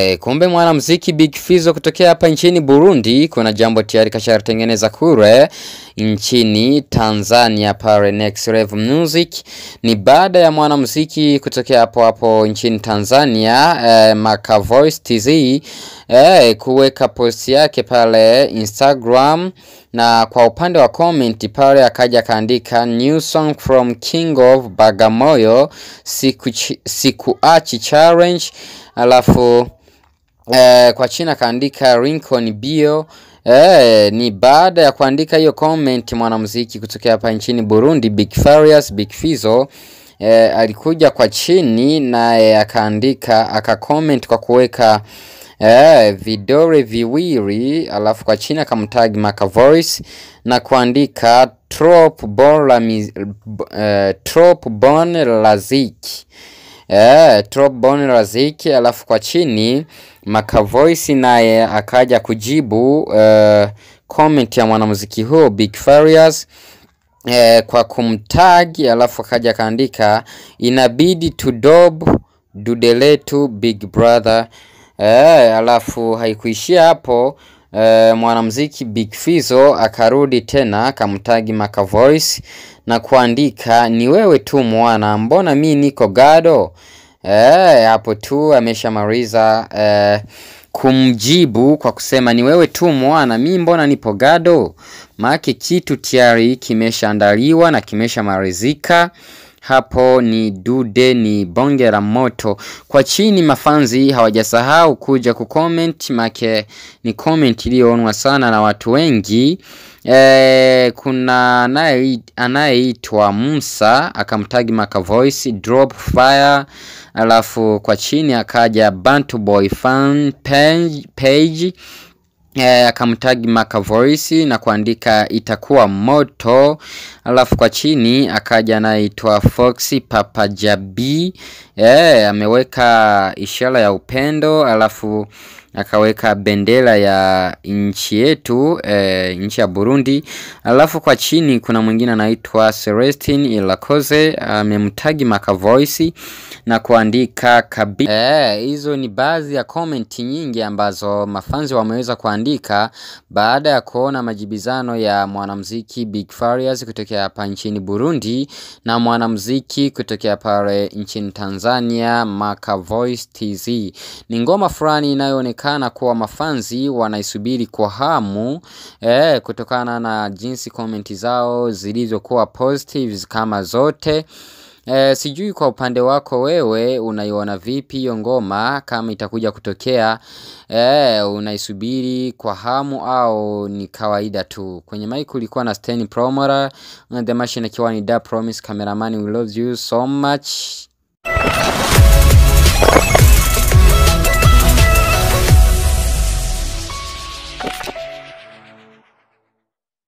Eh, kumbe mwanamuziki Big Fizzo kutokea hapa nchini Burundi, kuna jambo tayari kashatengeneza kure nchini Tanzania pale Next Level Music. Ni baada ya mwanamuziki kutokea hapo hapo nchini Tanzania eh, Maka Voice TZ eh, kuweka post yake pale Instagram na kwa upande wa comment pale akaja akaandika new song from King of Bagamoyo siku sikuachi challenge alafu eh, kwa china kaandika Lincoln bio eh, ni baada ya kuandika hiyo comment mwanamuziki kutokea hapa nchini Burundi Big Farious Big Fizzo eh, alikuja kwa chini naye akaandika aka comment kwa kuweka eh, vidole viwili alafu kwa chini akamtag Maka Voice na kuandika trop bon la mi, eh, trop bon laziki eh, trop bon laziki alafu kwa chini Maka Voice naye akaja kujibu eh, comment ya mwanamuziki huo Big Farious eh, kwa kumtag alafu akaja akaandika inabidi tudob dudeletu Big Brother eh, alafu haikuishia hapo eh, mwanamuziki Big Fizzo akarudi tena akamtagi Maka Voice na kuandika ni wewe tu mwana, mbona mi niko gado eh, hapo tu ameshamaliza eh, kumjibu kwa kusema ni wewe tu mwana, mi mbona nipo gado. Maake kitu tayari kimeshaandaliwa na kimeshamalizika hapo ni dude ni bonge la moto. Kwa chini mafanzi hawajasahau kuja kucomment, make ni comment iliyoonwa sana na watu wengi. E, kuna anayeitwa Musa akamtagi Maka Voice drop fire, alafu kwa chini akaja Bantu Boy fan page, page E, akamtagi Maka Voice na kuandika itakuwa moto, alafu kwa chini akaja anaitwa Foxy Papa Jabi e, ameweka ishara ya upendo, alafu akaweka bendera ya nchi yetu e, nchi ya Burundi. Alafu kwa chini kuna mwingine anaitwa Celestine Ilakoze amemtagi Maka Voice na kuandika kabi. E, hizo ni baadhi ya comment nyingi ambazo mafanzi wameweza kuandika baada ya kuona majibizano ya mwanamuziki Big Farious kutokea hapa nchini Burundi na mwanamuziki kutokea pale nchini Tanzania Maka Voice TZ. Ni ngoma fulani inayoonekana kuwa mafanzi wanaisubiri kwa hamu eh, kutokana na jinsi komenti zao zilizokuwa positives kama zote. E, sijui kwa upande wako wewe unaiona vipi hiyo ngoma kama itakuja kutokea e, unaisubiri kwa hamu au ni kawaida tu? Kwenye mic ulikuwa na Steny Promora, the machine akiwa ni Da Promise, cameraman we love you so much.